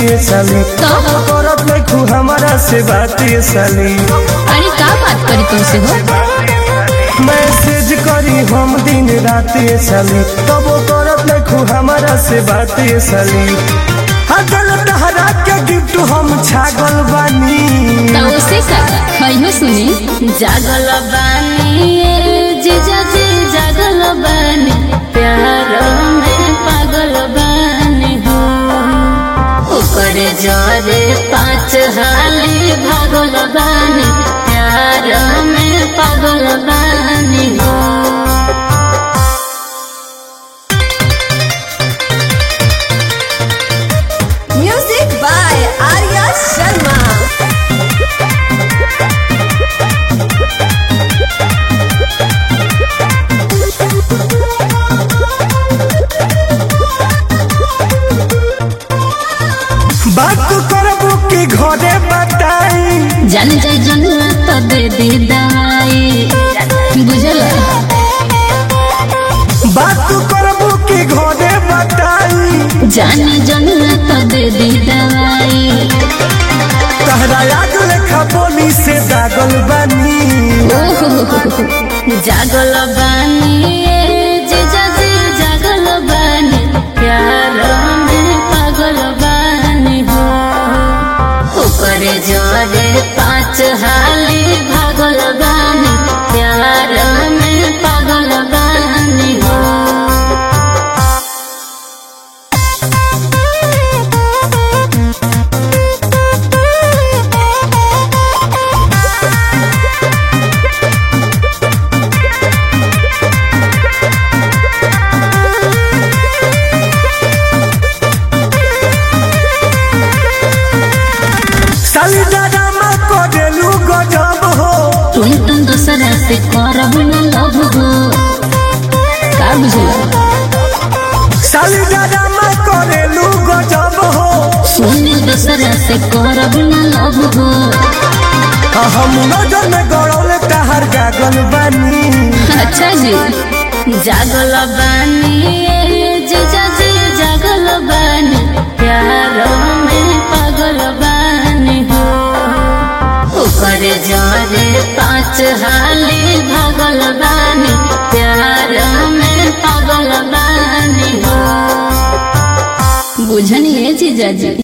ये साली तो? करत नहीं खू हमारा से बात ये साली अरे का बात करी तुमसे हो मैसेज करी हम दिन रात ये साली तब करत नहीं खू हमारा से बात ये साली हजल तहरा के गिफ्ट हम छागल बानी तो उसे का कहियो सुनी जागल बानी जीजा जी जागल बानी प्यार में पागल बानी हो ऊपर जरे पाँच हाली भागल बानी प्यार में पागल बानी हो Music by Arya Sharma. बात करबो के घरे बताई जान जाए जनुआ तो दे दे दवाई बुझल बात करबो के घरे बताई जान जनुआ तो दे दे दवाई तहरा आग लेखा बोली से दागल बानी जागल बानी जीजा जी जागल बानी प्यार में पागल बानी हो ऊपर जोरे पाँच हाली भागल बानी प्यार में पागल बानी हो साली दादा माँ को देलू गजब हो तुम तुम दूसरा से करब न लव हो का बुझल साली दादा माँ को देलू गजब हो सुन दूसरा से करब न लव हो आ हम नजर में गड़ौले तहर गागल बानी अच्छा जी जागल बानी जीजा जी जागल बानी प्यार में पागल बानी हो ऊपर जोरे पाँच हाली भागल बानी प्यार में पागल बानी हो बुझनिए जीजा जी